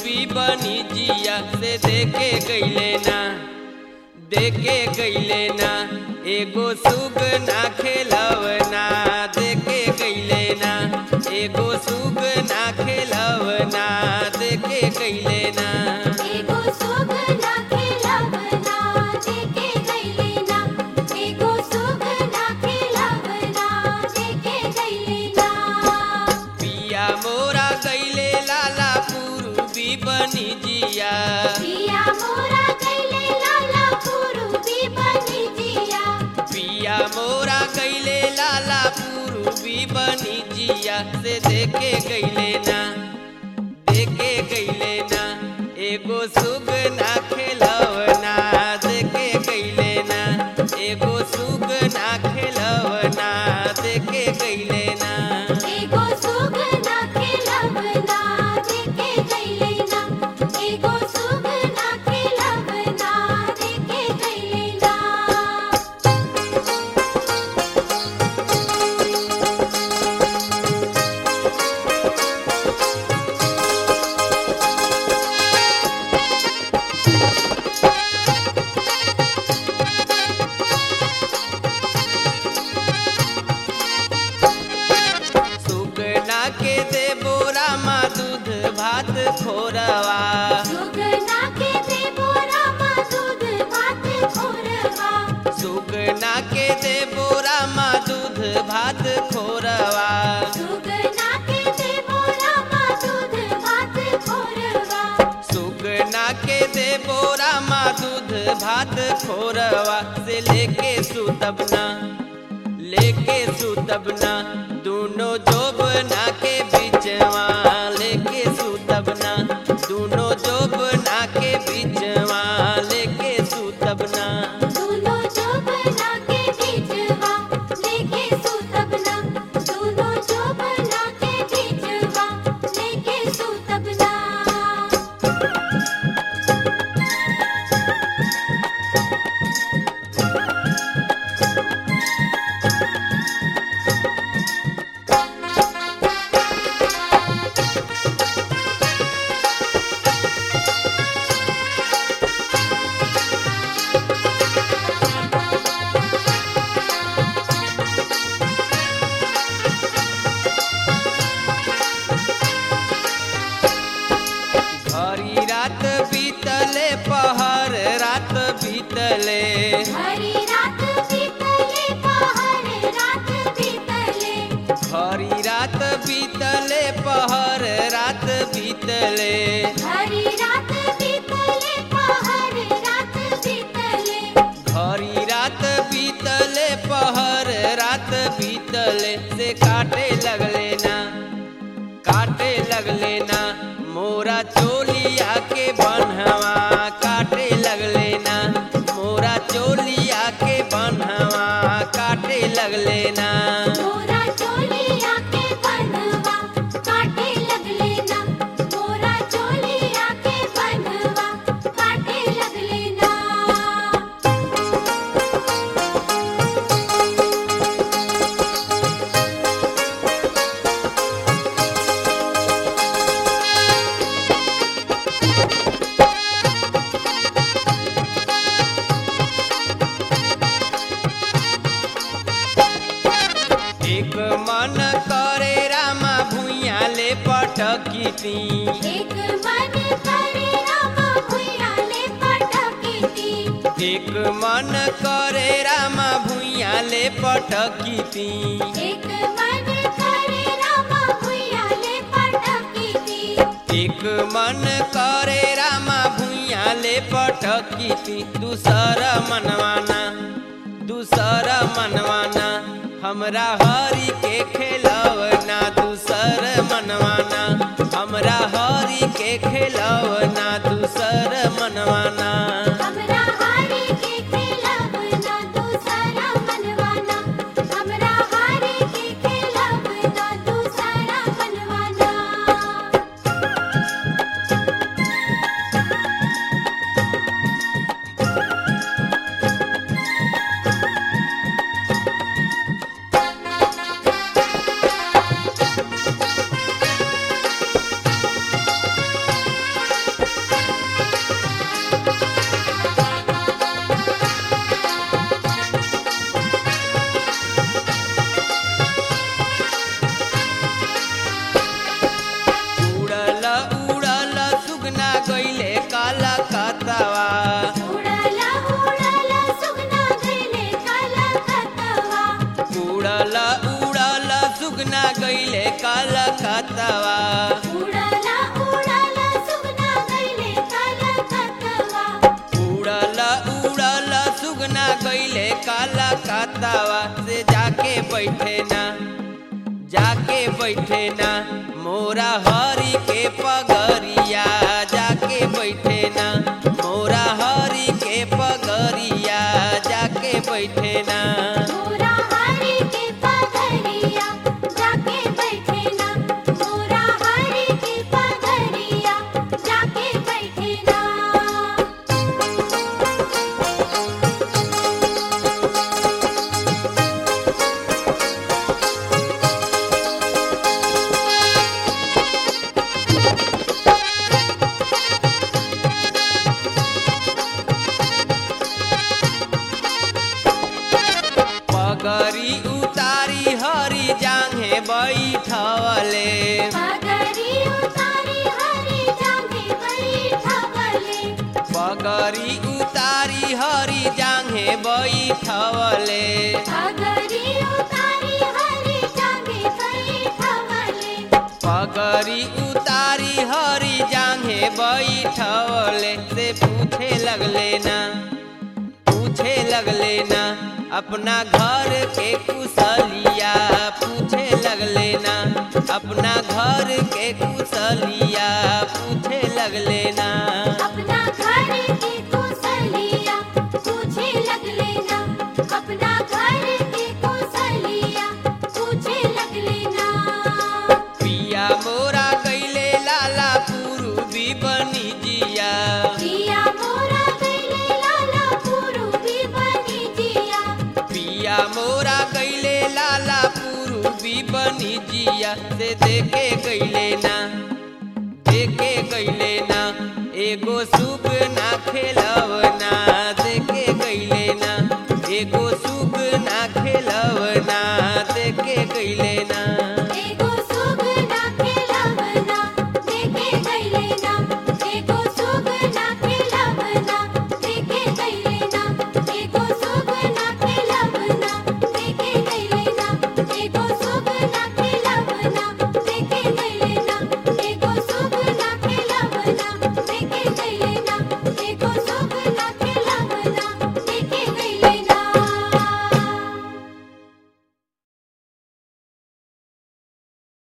पूर्वी बनी जिया से देखे गईले ना देखे गईले ना एगो सुग ना खेलवना देखे गईले ना एगो सुग ना खेलवना देखे गईले ना एगो सुग ना खेलवना देखे गईले ना एगो सुग ना खेलवना देखे गईले ना पिया मोरा गईले लाला पूर्वी बनी जिया पिया मोरा गईले लाला पूर्वी बनी जिया पिया मोरा गईले लाला पूर्वी बनी जिया से देखे गईले ना देखे गईले ना एगो सुग ना खेलवना देखे गईले ना एगो सुग ना खेलवना देखे गईले ना एगो सुग ना खेलवना देखे गईले ना एगो सुग ना खेलवना देखे गईले ना सुगना के दे बोरा मा दूध भात खोरवा सुगना के दे बोरा मा दूध भात खोरवा सुगना के दे बोरा मा दूध भात खोरवा सुगना के दे बोरा मा दूध भात खोरवा सुगना के दे बोरा मा दूध भात खोरवा से लेके सुतबना लेके सुतबना दोनों जोबना के बिचवा लेके सुतबना दोनों जोबना के बिचवा लेके सुतबना दोनों जोबना के बीचवा लेके सुतबना दोनों जोबना के बीचवा लेके सुतबना हरी रात बीतले पहर रात बीतले हरी रात बीतले पहर रात बीतले हरी रात बीतले पहर रात बीतले हरी रात बीतले पहर रात बीतले हरी रात बीतले पहर रात बीतले से काटे लगले ना काटे लगले ना मोरा चोलिया के बनहवा काटे लगले ना मोरा चोलिया के बनहवा काटे लगले ना मोरा चोलिया के बनवा काटे लगले ना मोरा चोलिया के बनवा काटे लगले ना एक मन करे रामा भुइया ले पटकी ती एक मन करे रामा भुइया ले पटकी ती एक मन करे रामा भुइया ले पटकी ती एक मन करे रामा भुइया ले पटकी ती एक मन करे रामा भुइया ले पटकी ती दूसर मनवाना दूसर मनवाना हमरा हरी के खेलवना दूसर मनवाना हमरा हरी के खेलवना दूसर मनवाना हमरा हारी के खेलवना दूसरा मनवाना हमरा हारी के खेलवना दूसरा मनवाना खतवा उड़ाला उड़ाला सुगना गईले काला खतवा उड़ल उड़ल सुगना गईले काल खतवा उड़ाला उड़ाला सुगना गईले काला खतवा उड़ल उड़ल सुगना गईले काला खतवा से जाके बैठे ना जाके बैठे ना मोरा हरी के पगरिया जाके बैठे ना मोरा हरी के पगरिया जाके बैठे ना मोरा हरी के पगरिया जाके बैठे ना मोरा हरी के पगरिया जाके बैठे ना पगरी उतारी हरी जांघे बैठवले पगरी उतारी हरी जागे बैठवले पगरी उतारी हरी जांघे बैठवले पगरी उतारी हरी जागे बैठवले पगरी उतारी हरी जांघे बैठवले से पूछे लगले ना पूछे लगले ना अपना घर के कुशलिया पूछे लगले ना अपना घर के कुशलिया पूछे लगले ना अपना घर के कुशलिया पूछे लगले ना अपना घर के कुशलिया पूछे लगले ना पिया मोरा कैले लाला पूर्वी बनी जिया पिया मोरा गईले लाला पूर्वी बनी जिया पिया मोरा कैले लाला पूर्वी बनी जिया से देखे गईले ना देखे गईले